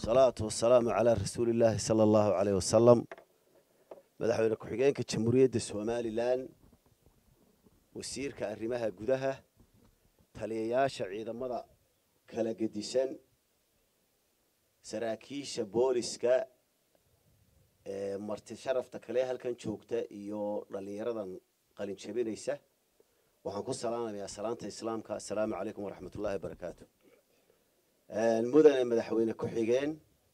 wasalaatu wasalaamu calaa rasuulillaahi sala allahu caleyh wasalam madaxweyne ku-xigeenka jamhuuriyadda somalilan wasiirka arrimaha gudaha taliyayaasha ciidamada kala gedisan saraakiisha booliska ee marti sharafta kale halkan joogta iyo dhallinyaradan qalin jabinaysa waxaan ku salaamayaa salaanta islaamka assalaamu calaykum waraxmat ullahi wabarakaatu mudane madaxweyne ku-xigeen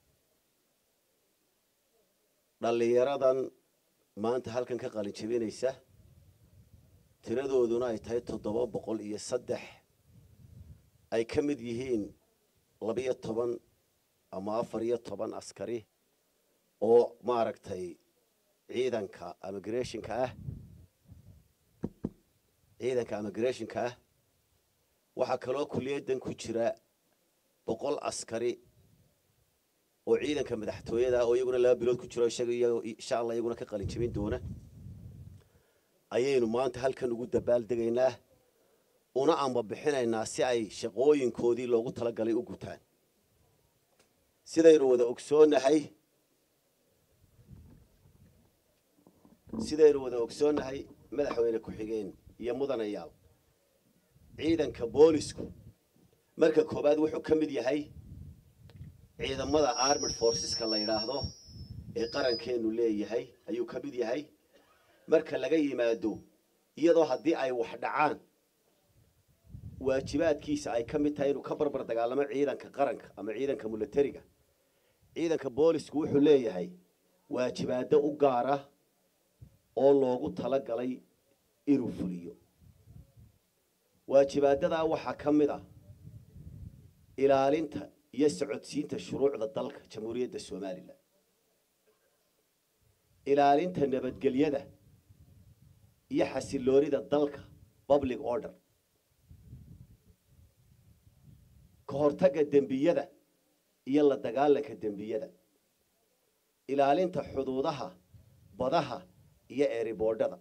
dhallinyaradan maanta halkan ka qalin jabinaysa tiradooduna ay tahay toddoba boqol iyo saddex ay ka mid yihiin labiyo toban ama afar iyo toban askari oo maaragtay ciidanka immigrationka ah ciidanka immigrationka ah waxaa kaloo kuliyaddan ku jira boqol askari oo ciidanka madaxtooyada oo iyaguna laba bilood ku jiro isaga insha allah iyaguna ka qalin jabin doona ayaynu maanta halkan ugu dabaaldegaynaa una amba bixinaynaa si ay shaqooyinkoodii loogu talagalay u gutaan sidaynu wada ogsoonnahay sidaynu wada ogsoonnahay madaxweyne ku-xigeen iyo mudanayaal ciidanka boolisku marka koowaad wuxuu ka mid yahay ciidamada armid forceska la yidhaahdo ee qarankeenu leeyahay ayuu ka mid yahay marka laga yimaado iyadoo haddii ay wax dhacaan waajibaadkiisa ay ka mid tahay inuu ka barbar dagaalamo ciidanka qaranka ama ciidanka milatariga ciidanka boolisku wuxuu leeyahay waajibaado u gaara oo loogu talagalay inuu fuliyo waajibaadadaa waxaa ka mid a ilaalinta iyo socodsiinta shuruucda dalka jamhuuriyadda somalilan ilaalinta nabadgelyada iyo xasiloonida dalka public order ka hortagga dembiyada iyo la dagaalanka dembiyada ilaalinta xuduudaha badaha iyo eeriboodhada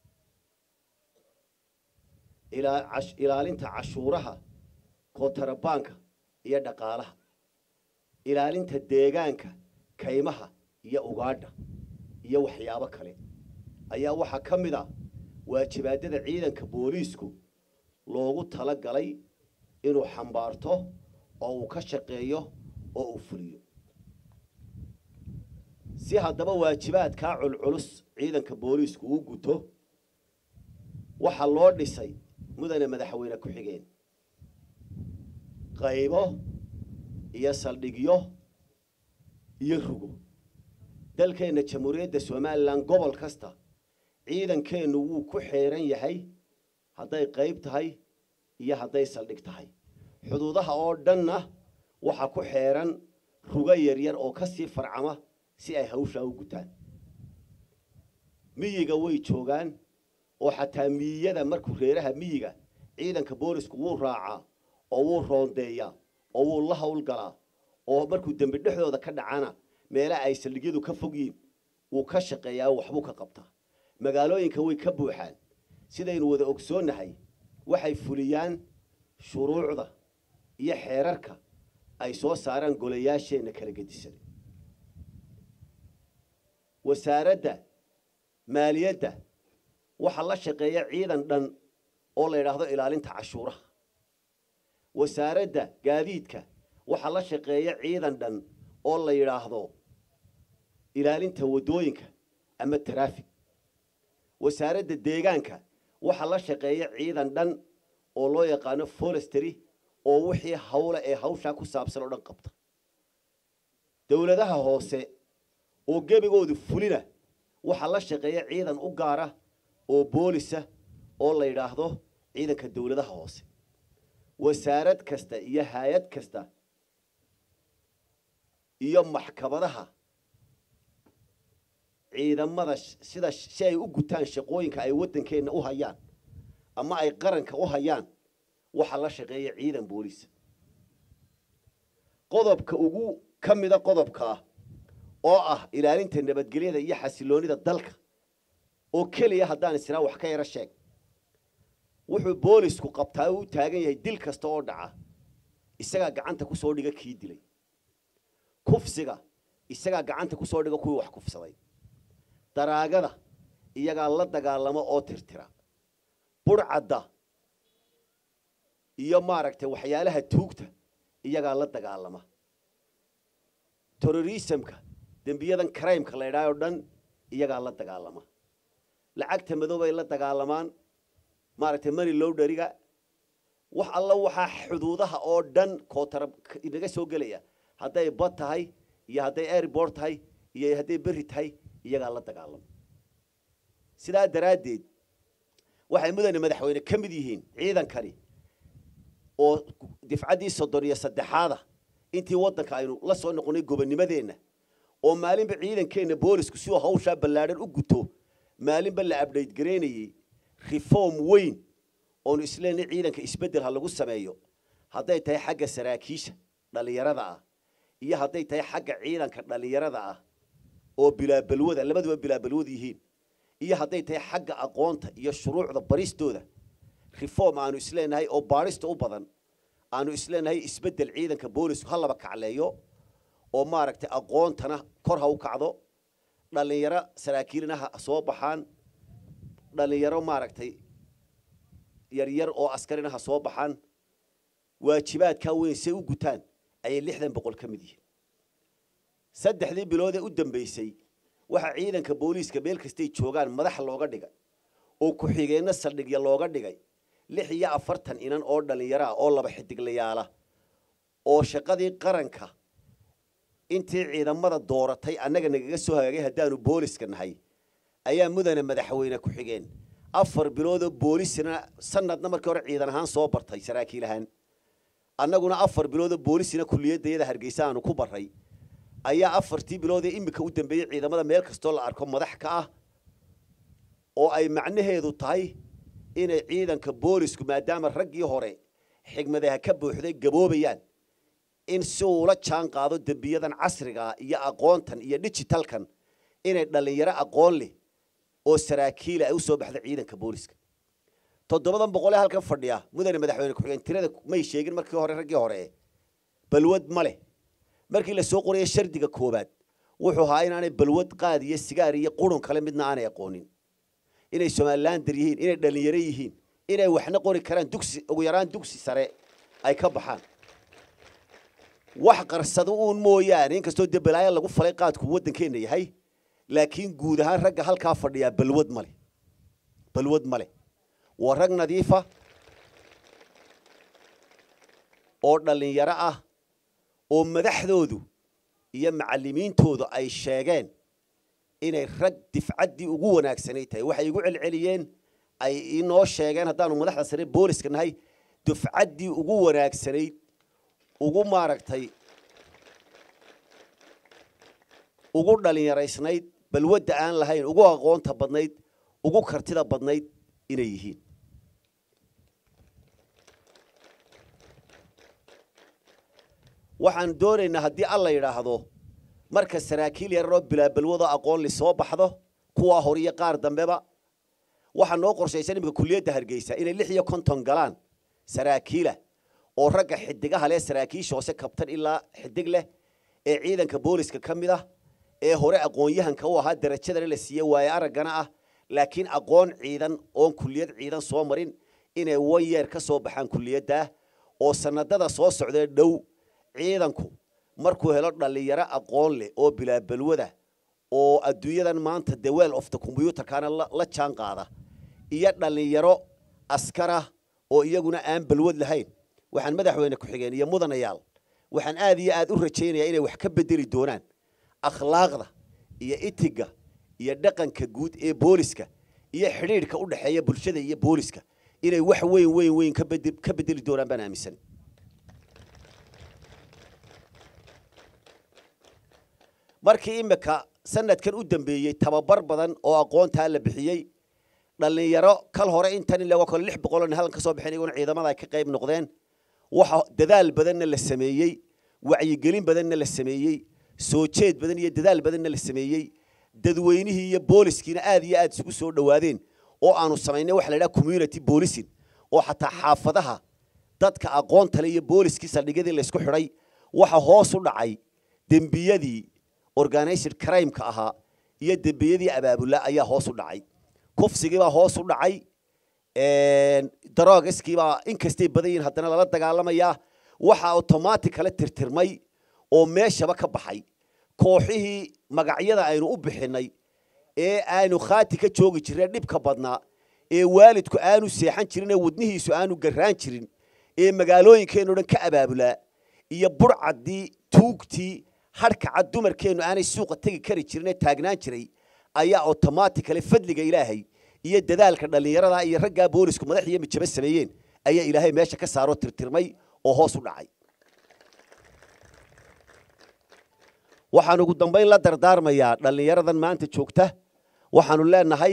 ilaalinta cashuuraha kootarabaanka iyo dhaqaalaha ilaalinta deegaanka kaymaha iyo ugaadha iyo waxyaabo kale ayaa waxaa ka mid a waajibaadada ciidanka booliisku loogu tala galay inuu xambaarto oo uu ka shaqeeyo oo uu fuliyo si haddaba waajibaadkaa culculus ciidanka booliisku uu guto waxaa loo dhisay mudane madaxweyne ku-xigeen qaybo iyo saldhigyo iyo rugo dalkeenna jamhuuriyadda somalilan gobol kasta ciidankeennu wuu ku xeeran yahay hadday qayb tahay iyo hadday saldhig tahay xuduudaha oo dhanna waxaa ku xeeran rugo yaryar oo ka sii farcama si ay hawshaa u gutaan miyiga way joogaan oo xataa miyiyada markuu reeraha miyiga ciidanka boolisku wuu raacaa oo wuu roondeeyaa oo wuu la howlgalaa oo markuu dembi dhexdooda ka dhacana meelaha ay saldhigyadu ka fogyiin wuu ka shaqeeyaa waxbuu ka qabtaa magaalooyinka way ka buuxaan sidaynu wada ogsoonnahay waxay fuliyaan shuruucda iyo xeerarka ay soo saaraan golayaasheenna kala gedisan wasaaradda maaliyadda waxaa la shaqeeya ciidan dhan oo la yidhaahdo ilaalinta cashuuraha wasaaradda gaadiidka waxaa la shaqeeya ciidan dhan oo la yidhaahdo ilaalinta waddooyinka ama taraafig wasaaradda deegaanka waxaa la shaqeeya ciidan dhan oo loo yaqaano forestry oo wixii hawle ee hawshaa ku saabsan oo dhan qabta dowladaha hoose oo gebigoodu fulina waxaa la shaqeeya ciidan u gaara oo boolisa oo la yidhaahdo ciidanka dowladaha hoose wasaarad kasta iyo hay-ad kasta iyo maxkamadaha ciidamada sida si ay u gutaan shaqooyinka ay waddankeenna u hayaan ama ay qaranka u hayaan waxaa la shaqeeya ciidan boolisa qodobka ugu ka mida qodobkaa oo ah ilaalinta nabadgelyada iyo xasiloonida dalka oo keliya haddaan israa wax ka yaro sheeg wuxuu boolisku qabtaa u taagan yahay dil kasta oo dhaca isagaa gacanta ku soo dhiga kii dilay kufsiga isagaa gacanta ku soo dhiga kuwii wax kufsaday daraagada iyagaa la dagaalamo oo tirtira burcadda iyo maaragtay waxyaalaha tuugta iyagaa la dagaalama terrorismka dembiyadan crimeka la idhaayoo dhan iyagaa la dagaalama lacagta madoobay la dagaalamaan maaragtay mani low dhariga wax alla waxaa xuduudaha oo dhan kootara inaga soo gelaya hadday bad tahay iyo hadday airbort tahay iyo hadday berri tahay iyagaa la dagaalama sidaa daraaddeed waxay mudane madaxweyne ka mid yihiin ciidankani oo difcaddii soddon iyo saddexaada intii waddanka aynu la soo noqonay gobonnimadeenna oo maalinba ciidankeenna boolisku si uu hawshaa ballaadhan u guto maalinba la abdhayt garaynayey reform weyn oonu isleenay ciidanka isbeddel ha lagu sameeyo hadday tahay xagga saraakiisha dhallinyarada ah iyo hadday tahay xagga ciidanka dhallinyarada ah oo bilaabalwada labaduba bilaabalwad yihiin iyo hadday tahay xagga aqoonta iyo shuruucda baristooda reform aanu isleenahay oo baarista u badan aanu isleenahay isbeddel ciidanka boolisku ha laba kacleeyo oo maaragtay aqoontana kor ha u kacdo dhallinyaro saraakiilina ha soo baxaan dhallinyaro maaragtay yaryar oo askarina ha soo baxaan waajibaadkaa weyn say u gutaan ayay lixdan boqol ka mid yihiin saddexdii bilood ee u dambaysay waxaa ciidanka booliiska meel kastay joogaan madax looga dhigay oo ku-xigeenno saldhigya looga dhigay lix iyo afartan inan oo dhallinyaro ah oo laba xidiglayaala oo shaqadii qaranka intii ciidamada dooratay annaga nagaga soo hagaagay haddaanu booliska nahay ayaa mudane madaxweyne ku-xigeen afar biloodoo boolisina sanadna markii hore ciidan ahaan soo bartay saraakiil ahaan annaguna afar biloodoo boolisina kulliyadayada hargeysa aanu ku barray ayaa afartii biloodee iminka u dambeeyey ciidamada meel kastoo la arko madax ka ah oo ay macnaheedu tahay inay ciidanka boolisku maadaama raggii hore xigmadaha ka buuxday gaboobayaan in si uula jaan qaado dembiyadan casrigaa iyo aqoontan iyo digitalkan inay dhallinyaro aqoon leh oo saraakiila ay u soo baxda ciidanka booliska toddobadan boqolee halkan fadhiya mudane madaxweyne ku-xigeen tirada may sheegin markii hore raggii hore balwad ma leh markii la soo qoraya shardiga koobaad wuxuu ahaa inaanay balwad qaad iyo sigaar iyo qurun kale midna aanay aqoonin inay somalilander yihiin inay dhallinyaro yihiin inay waxna qori karaan dugsi ugu yaraan dugsi sare ay ka baxaan wax qarsado uun mooyaane inkastoo dee balaayo lagu falay qaadku waddankeenna yahay laakiin guud ahaan ragga halkaa fadhiyaa balwad male balwad male waa rag nadiifa oo dhallinyaro ah oo madaxdoodu iyo macallimiintoodu ay sheegeen inay rag difcaddii ugu wanaagsanay tahay waxay igu celceliyeen ay inoo sheegeen haddaanu madaxda sare booliska nahay dufcaddii ugu wanaagsanayd ugu maaragtay ugu dhallinyaraysnayd balwadda aan lahayn ugu aqoonta badnayd ugu kartida badnayd inay yihiin waxaan doonaynaa haddii alla yidhaahdo marka saraakiil yararoo bilaabalwado aqoon li soo baxdo kuwaa hor iyo qaar dambeba waxaa noo qorshaysan iminka kuliyadda hargeysa inay lix iyo konton galaan saraakiila oo ragga xidigaha leh saraakiisha hoose kabtan ilaa xidig leh ee ciidanka booliska ka mid ah ee hore aqoon-yahanka u ahaa darajadana la siiye waaye araggana ah laakiin aqoon ciidan oon kuliyad ciidan soo marin inay wan yeer ka soo baxaan kuliyaddaah oo sanadada soo socdee dhow ciidanku markuu helo dhallinyaro aqoon leh oo bilaabalwada oo adduunyadan maanta the well of the combyutarkana la jaan qaada iyo dhallinyaro askarah oo iyaguna aan balwad lahayn waxaan madaxweyne ku-xigeen iyo mudanayaal waxaan aad iyo aad u rajaynayaa inay wax ka bedeli doonaan akhlaaqda iyo itiga iyo dhaqanka guud ee booliska iyo xidhiidhka u dhexeeya bulshada iyo booliska inay wax weyn weyn weyn ka bedeli doonaan baan aaminsan markii imika sanadkan u dambeeyey tababar badan oo aqoontaa la bixiyey dhallinyaro kal hore intan ilaa waa kale lix boqoloo nin halkan ka soo bixin iyaguna ciidamada ay ka qayb noqdeen waxa dadaal badanna la sameeyey wacyigelin badanna la sameeyey soo jeed badan iyo dadaal badanna la sameeyey dadweynihii iyo booliskiina aad iyo aad isugu soo dhowaadeen oo aanu samaynay waxa la yidhaha community policing oo xataa xaafadaha dadka aqoonta le iyo booliskii saldhigyadii laysku xidhay waxa hoos u dhacay dembiyadii organized crimeka ahaa iyo dembiyadii abaabula ayaa hoos u dhacay kufsigiibaa hoos u dhacay daroogiskiibaa inkastay badan yihiin haddana lala dagaalamayaa waxaa automatic kala tirtirmay oo meeshaba ka baxay kooxihii magacyada aynu u bixinay ee aanu khaati ka joogi jirnay dhibka badnaa ee waalidku aanu seexan jirin ee wadnihiisu aanu garraan jirin ee magaalooyinkeenno dhan ka abaabulaa iyo burcaddii tuugtii hadhkacad dumarkeennu aanay suuqa tegi kari jirin ee taagnaan jiray ayaa automaticale fadliga ilaahay iyo dadaalka dhallinyarada iyo raggaa boolisku madax iyo mijabo sameeyeen ayaa ilaahay meesha ka saaroo tirtirmay oo hoos u dhacay waxaan ugu dambayn la dardaarmayaa dhallinyaradan maanta joogta waxaanu leenahay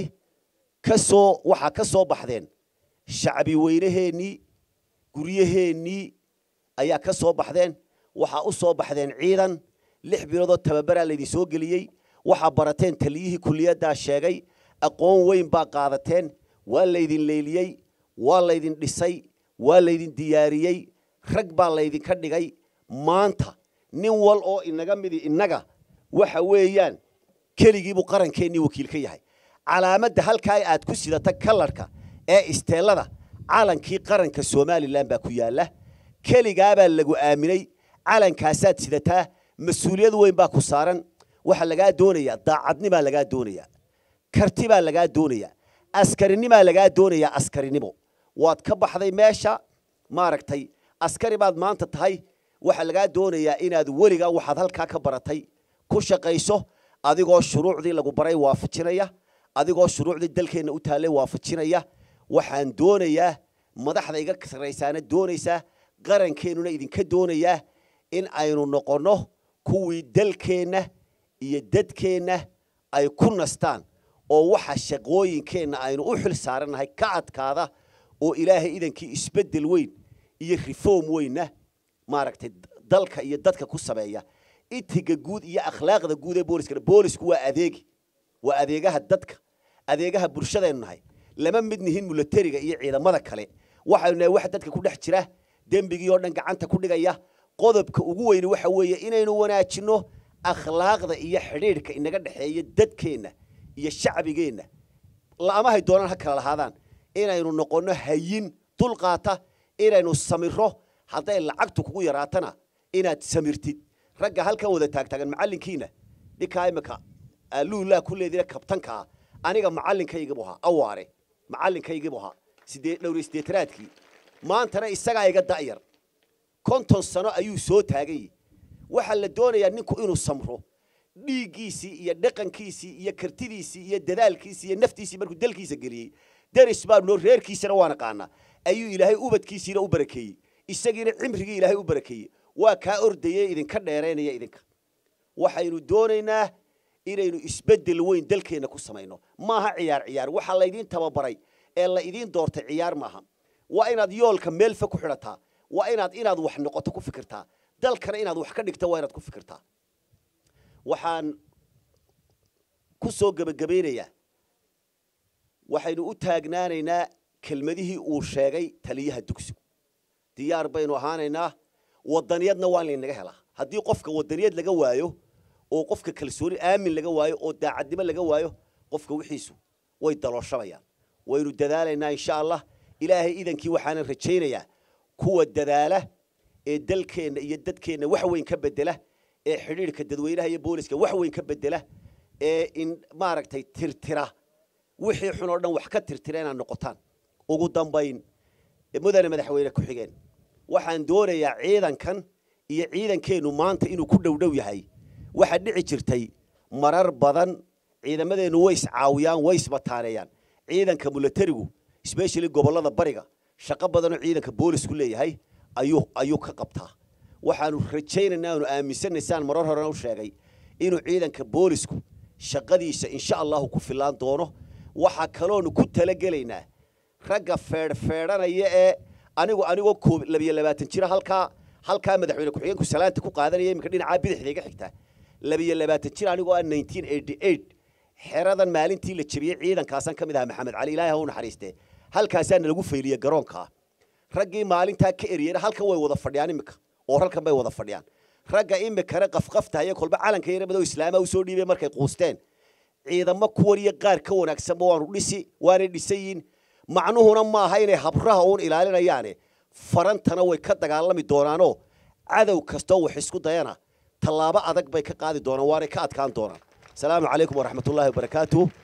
kasoo waxaa ka soo baxdeen shacbi weynaheennii guryaheennii ayaa ka soo baxdeen waxaa u soo baxdeen ciidan lix biloodoo tababaraa laydin soo geliyey waxaa barateen taliyihii kuliyaddaa sheegay aqoon weyn baa qaadateen waa laydin leyliyey waa laydin dhisay waa laydin diyaariyey rag baa laydinka dhigay maanta nin wal oo inaga midi innaga waxa weeyaan keligiibuu qarankeenii wakiil ka yahay calaamadda halkaa aad ku sidata kalarhka ee isteellada calankii qaranka somalilan baa ku yaalla keligaabaa lagu aaminay calankaasaad sidataa mas-uuliyad weyn baa ku saaran waxaa lagaa doonayaa daacadnimaa lagaa doonayaa karti baa lagaa doonayaa askarinimaa lagaa doonayaa askarinimo waad ka baxday meesha maaragtay askari baad maanta tahay waxaa lagaa doonayaa inaad weligaa waxaad halkaa ka baratay ku shaqayso adigoo shuruucdii lagu baray waafajinaya adigoo shuruucdii dalkeenna u taallay waafajinaya waxaan doonayaa madaxda iga sarraysaana doonaysaa qarankeenuna idinka doonayaa in aynu noqonno kuwii dalkeenna iyo dadkeenna ay ku nastaan oo waxa shaqooyinkeenna aynu u xil saarannahay ka adkaada oo ilaahay idankii isbeddel weyn iyo reform weynna maaragtay dalka iyo dadka ku sameeya itiga guud iyo akhlaaqda guud ee booliska boolisku waa adeegi waa adeegaha dadka adeegaha bulshadaynu nahay lama mid nihin milatariga iyo ciidamada kale waxaynu nahay wax dadka ku dhex jira dembigii oo dhan gacanta ku dhigaya qodobka ugu weyni waxa weeye inaynu wanaajinno akhlaaqda iyo xidhiidhka inaga dhexeeya dadkeenna iyo shacbigeenna la'amahay doonaan ha kala lahaadaan inaynu noqonno hayin dulqaata inaynu samiro hadday lacagtu kugu yaraatana inaad samirtid ragga halkan wada taagtaagan macallinkiina ninkaa imika luulaa ku leedina kabtankaa aniga macallinkaygiibu ahaa awaare macallinkaygiibu ahaa sidee dhowr sideetanaadkii maantana isagaa iga da'yar konton sano ayuu soo taagay waxaa la doonayaa ninku inuu samro dhiiggiisii iyo dhaqankiisii iyo kartidiisii iyo dadaalkiisii iyo naftiisii markuu dalkiisa geliyey deris baanu noo reerkiisana waa naqaanaa ayuu ilaahay ubadkiisiina u barakeeyey isagiina cimrigii ilaahay u barakeeyey waa kaa ordayey idinka dheeraynaya idinka waxaynu doonaynaa inaynu isbeddel weyn dalkeenna ku samayno maaha ciyaar ciyaar waxaa laydiin tababaray ee la idiin doortay ciyaar maaha waa inaad yoolka meelfa ku xidhataa waa inaad inaad wax noqoto ku fikirtaa dalkana inaad wax ka dhigto waa inaad ku fikirtaa waxaan ku soo gebagabaynayaa waxaynu u taagnaanaynaa kelmadihii uu sheegay taliyaha dugsigu diyaar baynu ahaanaynaa wadaniyadna waa laynaga helaa haddii qofka wadaniyad laga waayo oo qofka kalsooni aamin laga waayo oo daacadnimo laga waayo qofka wixiisu way dalooshamayaan waynu dadaalaynaa insha allah ilaahay idankii waxaanan rajaynayaa kuwa dadaala ee dalkeenna iyo dadkeenna wax weyn ka bedela ee xidhiidhka dadweynaha iyo booliska wax weyn ka bedela ee in maaragtay tirtira wixii xun oo dhan wax ka tirtira inaad noqotaan ugu dambayn mudane madaxweyne ku-xigeen waxaan doonayaa ciidankan iyo ciidankeennu maanta inuu ku dhowdhow yahay waxaa dhici jirtay marar badan ciidamadeennu way iscaawiyaan way isbataaneeyaan ciidanka milatarigu especially gobollada bariga shaqo badanoo ciidanka boolisku leeyahay ayuu ayuu ka qabtaa waxaanu rajaynaynaa aanu aaminsanaysaan marar horena u sheegay inuu ciidanka boolisku shaqadiisa insha allahu ku filaan doono waxaa kaloonu ku talagelaynaa ragga feedhfeedhanaya ee anigu anigoo koob labiyo labaatan jira halkaa halkaa madaxweyne ku-xigeenku salaanta ku qaadanaya iminka dhinacaa bidixda iga xigta labiyo labaatan jir anigoo ah nineteen eighty eight xeradan maalintii la jebiyey ciidankaasaan ka mid ahaa maxamed cali ilaahay ha u naxariiste halkaasaana lagu fayliyey garoonkaa raggii maalintaa ka eriyeyna halkan way wada fadhiyaan iminka oo halkan bay wada fadhiyaan ragga imikana qafqaftahaya kolba calanka yaramado islaama usoo dhiibay markay quusteen ciidamo kuwan iyo qaar ka wanaagsanba waanu dhisi waanay dhisayiin macnuhuna maaha inay habraha uun ilaalinayaane farantana way ka dagaalami doonaanoo cadow kastoo wax isku dayana tallaabo adag bay ka qaadi doonaan waanay ka adkaan doonaan asalaamu calaykum waraxmatullaahi wabarakaatuh